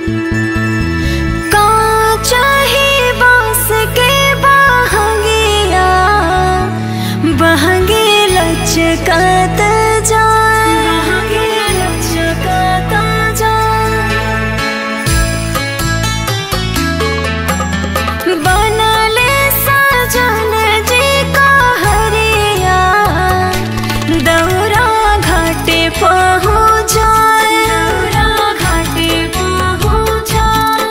चाहे बांस के बहंगिया बहंगे लचकत जाए बहंगे लचकत जाए बनले सजन जी का हरिया दौरा घाटे पहुँच जाए दौरा घाटे पहुँच जाए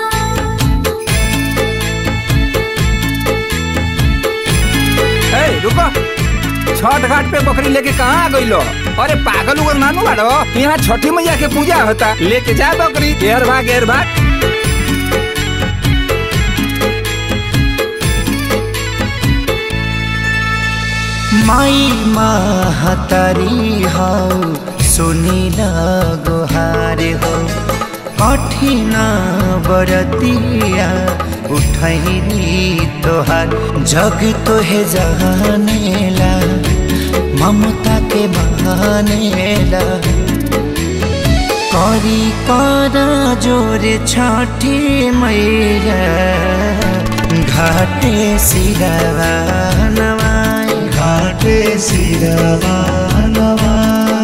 ए रुको छठ घाट पे बकरी लेके कहाँ आ गइलो अरे पागल उगल नानू बाड़ो यहाँ छठी मैया के पूजा होता लेके जा बकरी घेर भाग घेर भाग माई महतारी हौ सुनिल गोहार हो कठिन बरतिया उठैली तोहार जग तोहे जहानेला ममता के बहानेला करी कर जोर छठी मैया घाटे सिरवा नवाई घाटे सिरवा नवाई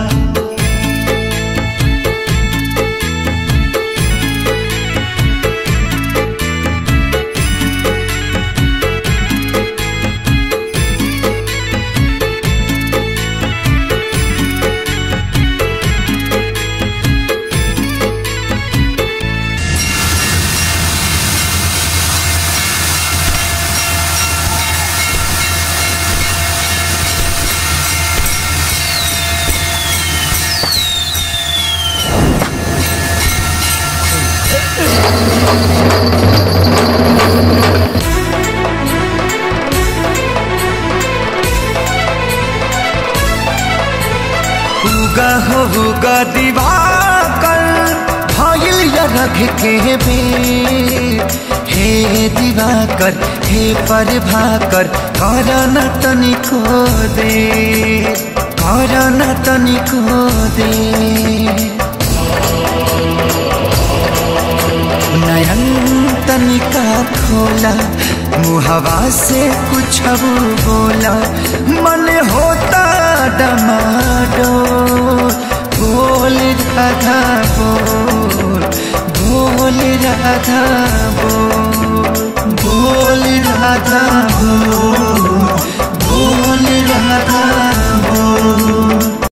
उगा हो उगा दिवाकर भइल या रख के बेर हे दिवाकर हे पर भाकर कर न तनिको दे कर न तनिको दे नयन तनिका खोला मुहवा से कुछ बोला मन होता डमाडो बोल राधा बोल बोल राधा बोल